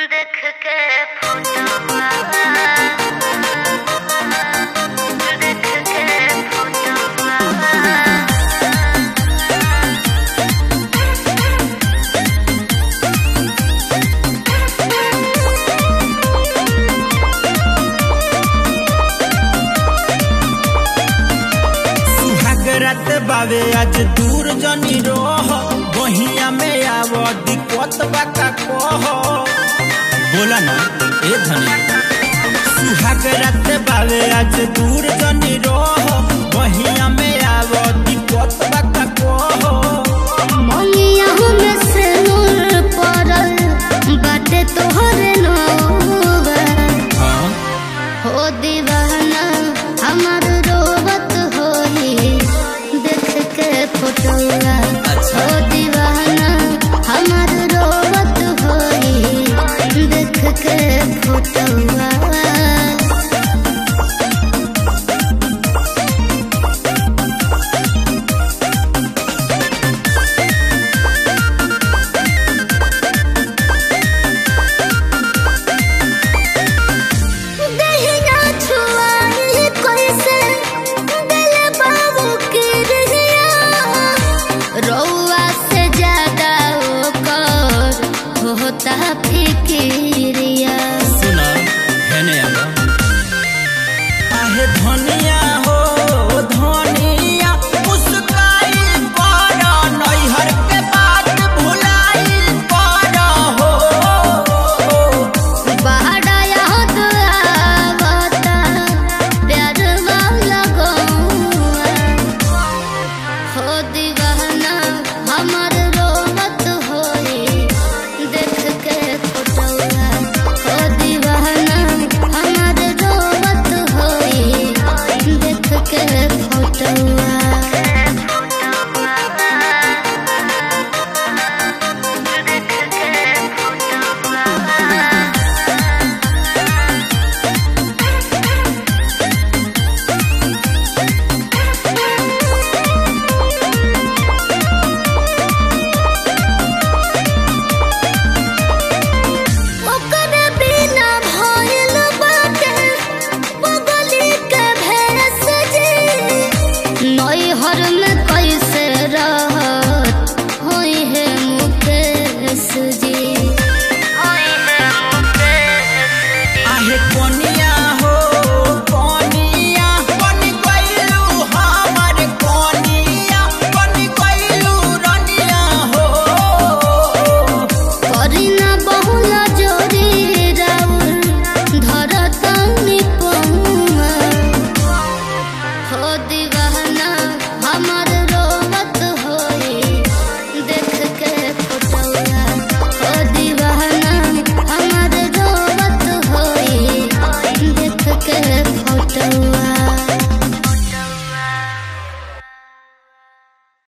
देख के फोटोवा देख के फोटोवा सुहाग रात बावे आज दूर जनी रोह बहिया में आव दिक्कत बाका कह बोला ना ए धनी सुहाग रात बावे आज दूर जनी रोह बहिया में आव दिक्कत बाका कह ममिया में से नूर पड़ल बाटे तोहरे नौवा हाँ हो दीवाना हमार रोवत होई देख के फोटोवा अच्छा। हो दीवाना हमार रोवत होई देख के फोटोवा दहिना छुआई कैसे दिल बाबू के रहिया रौआ से ज्यादा ओकर होता फिकिरिया सुना हेने आवा आहे धनिया हो